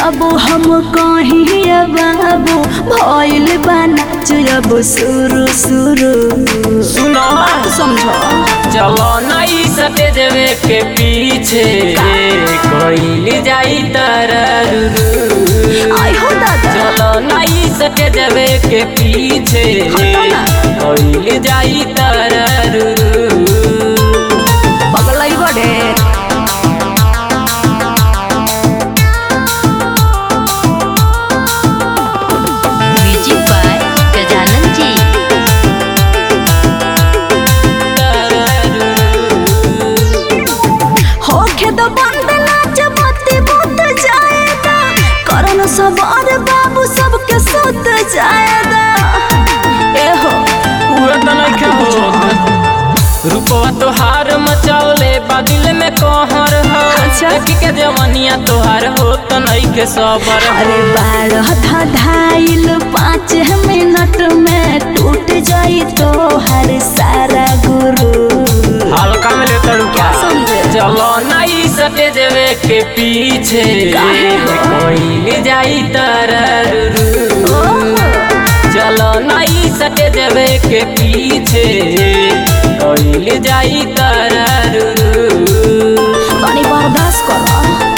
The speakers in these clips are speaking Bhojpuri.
अब हम कहीं बाबू भइल बाना अब शुरू शुरू सुनो समझो चलो नई सटे देवे के पीछे कोई जाई तररू आई हो दादा चलो नई सटे देवे के पीछे हटो ना। कोई जाई तररू पगलई बड़े म्यूजिक बाय गजानन जी होखे तो बंद नाच मती बुत जाएगा करन सवार बाबू सबके सुत जाएगा ए हो रूपवा तोहार मचौले बादिल में कहर हो अच्छा। देखी के जवनिया तोहार हो तो नहीं के सबर अरे बारह धाइल पाँच मिनट में टूट जाई तो हर सारा गुरु हल्का में ले तड़ू क्या समझे? चलो नहीं सटे देवे के पीछे काहे हो? कोई जाई तररू चलो नहीं सटे देवे के पीछे कोई जाई तररू तनी बर्दाश्त करो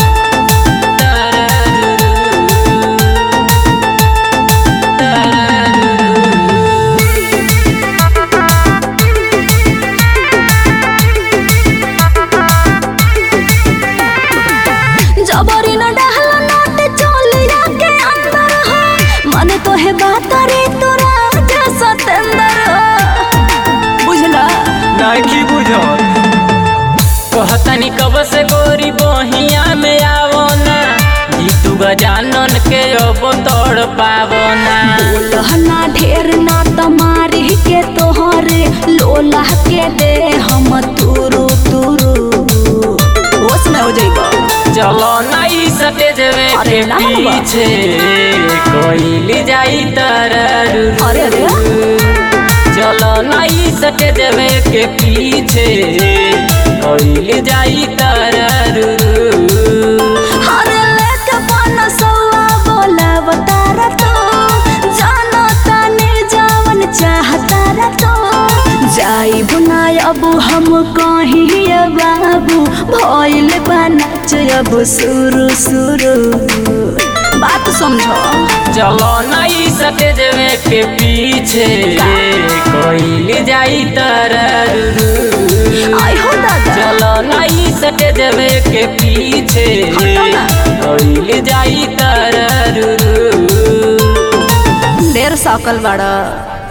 जबरी न डहल नोट चोलिया के अंदर हो मन तो है बात रे तोरा जैसा तेंदर हो बुझला नहीं बुझो कहतनी कब से गोरी बहिया में आवो ना जीतू गजानन के अब तोड़ पावो ना लहना ढेर ना तमारी के तोहरे लोला के दे हम तुरु तुरु होश में हो जाइबा चलो नहीं सटे देवे अरे के ना बाबा। पीछे कोई ले जाई तररू अरे अरे चलो नहीं सटे देवे के पीछे कोई ले जाई तररू अरे लेके बन सौआ बोला बतारा तो जानो ताने जावन चाहता रे तो जाई बुनाय अब हम कहीं बाबू भइल बाना अब शुरू शुरू बात समझो चलो नहीं सटे देवे के पीछे कोई ले जाई तररू आई हो दादा चलो नहीं सटे देवे के पीछे हटो ना। कोई ले जाई तररू देर सकल बड़ा